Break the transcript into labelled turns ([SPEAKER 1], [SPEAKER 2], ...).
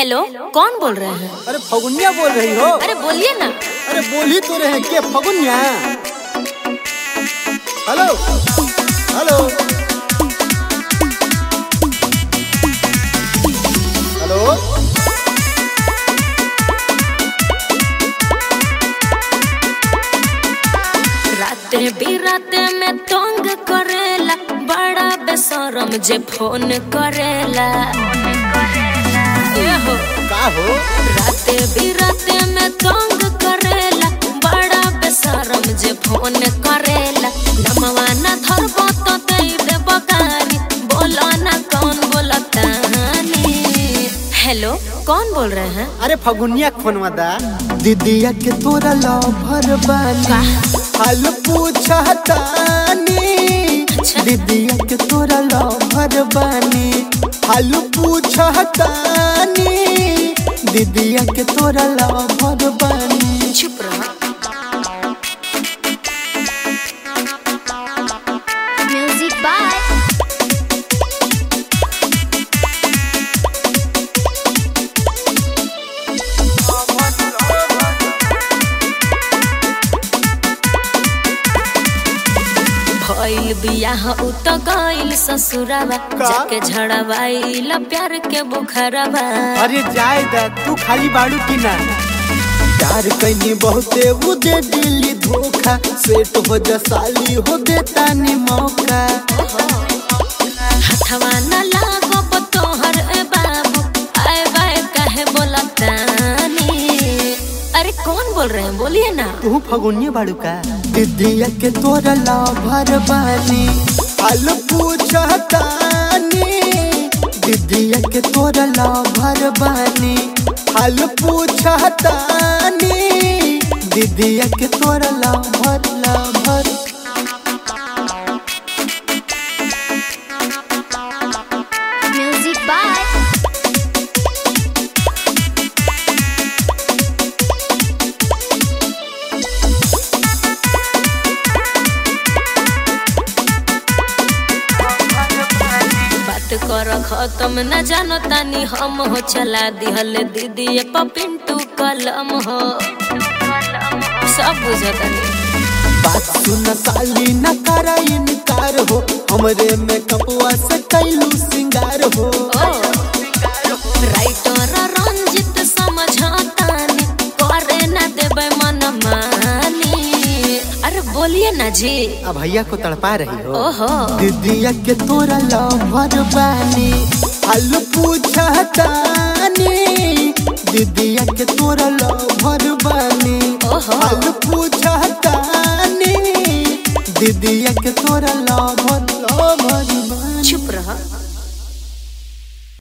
[SPEAKER 1] Hello कौन बोल रहे हैं
[SPEAKER 2] अरे फगुनिया बोल रही हो
[SPEAKER 1] अरे बोलिए ना
[SPEAKER 2] अरे बोल ही तो रहे के फगुनिया हेलो हेलो हेलो
[SPEAKER 1] राते बिराते में तंग करेला बड़ा बेशरम जे फोन करेला ये हो
[SPEAKER 2] का हो
[SPEAKER 1] राते बिराते में तंग करेला बड़ा बेशरम जे फोन करेला नमवा ना धरबो तो दे देब गारी बोलो ना कौन बोलतानी हेलो कौन बोल रहे हैं
[SPEAKER 2] अरे फगुनिया फोनवा दा दीदिया के तोरा लवर बानी हाल पूछतानी
[SPEAKER 1] अच्छा।
[SPEAKER 2] दीदिया के तोरा लवर बानी हाल पूछतानी दीदिया के तोरा लवर बानी
[SPEAKER 1] चुप रहो
[SPEAKER 3] Music by
[SPEAKER 1] भइल बियाह उ त गइल ससुरावा
[SPEAKER 2] का?
[SPEAKER 1] जाके झड़वाइल प्यार के बुखरवा
[SPEAKER 2] अरे जाए दा तू खाली बाड़ू की ना प्यार कैनी बहुते वो दे दिली धोखा सेट हो जा साली हो देता नी मौका
[SPEAKER 1] हथवा न लागो तोहर ए बाबू आए बाए कहे बोलतानी अरे कौन बोल रहे हैं बोलिए ना
[SPEAKER 2] तू फगुनिया बाड़ू का दीदिया के तोरा लाभर बानी हाल पूछतानी दीदिया के तोरा लाभर बानी हाल पूछतानी दीदिया के तोरा लाभर लाभर
[SPEAKER 3] Music by
[SPEAKER 1] बात कर खत्म न जानो तानी हम हो चला दिहल दीदी पिंटू कलम हो सब बुझतानी
[SPEAKER 2] बात सुन साली न करा इनकार हो हमरे में कपवा से कैलू सिंगार हो
[SPEAKER 1] राइटर रंजित समझतानी करे न देबै मन मानी अरे बोलिए ना जी
[SPEAKER 2] अब भैया को तड़पा रही हो
[SPEAKER 1] ओहो
[SPEAKER 2] दीदिया के तोरा लवर बानी हाल पूछतानी दीदिया के तोरा लवर बानी
[SPEAKER 1] ओहो
[SPEAKER 2] हाल पूछतानी दीदिया के तोरा लवर लवर बानी
[SPEAKER 1] चुप रह